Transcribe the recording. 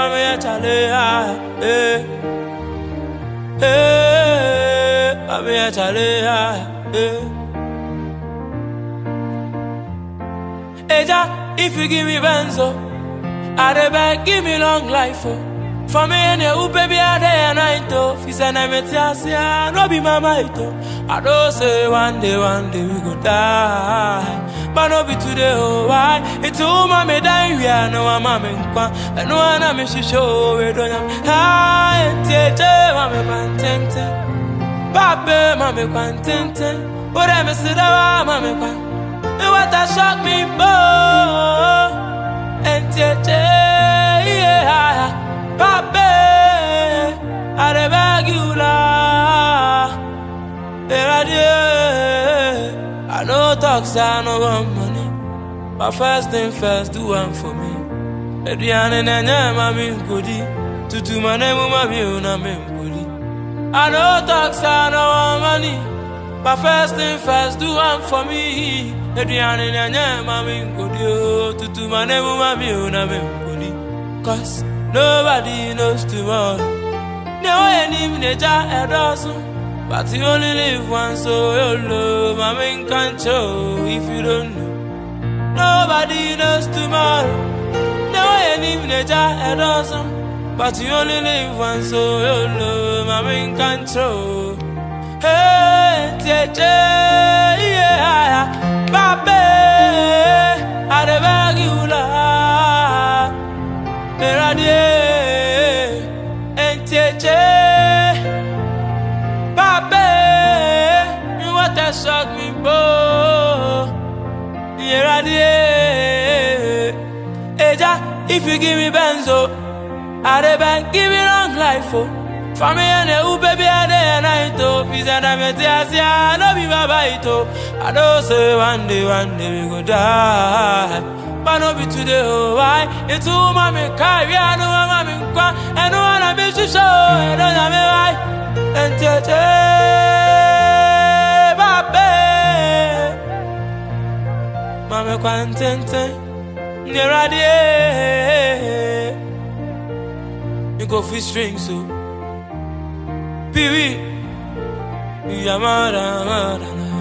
me a chale ah eh eh I'm a chale ah eh Eja if you give me benzo I dey beg give me long life oh For me and you baby I day and night oh Fi say na me tia no be my might oh I know say one day one day we go die But no be today oh why It's all my me die we are no I'm a nkwa And no one I'm she show we don't have Hi tete mame kwantente Pape mame kwantente Ore me sida mame kwa And what a shock me boy And tete yeah Pape I dey beg you la I know talk say I no want money But first thing first do one for me Ediane na nye mami nkodi Tutu mane mu mami una me nkodi I know talk say I no want money But first thing first do one for me Ediane na nye mami nkodi oh. Tutu mane mu mami una me nkodi Cause nobody knows tomorrow No any neja edosun But you only live once, so you love my main control if you don't know. Nobody knows tomorrow. No any nature a dozen. But you only live once, so you love my main control. Hey, tete, yeah, babe, I dey beg you la, eradie, and tete. Pape, you want to shock me, boy. Here I Eja, if you give me benzo, I dey beg, give me long life, oh. For me and you, baby, I day and night, oh. Peace and I'm a I no be my bite, oh. I know say one day, one day we go die. But no be today, oh, why? It's all my me carry, I know I'm in kwa, and no one I be to show, and don't have me why. And tete, babe, mame kwantente, near die. You go fish strings, so. Pee-wee, you are mad, mad,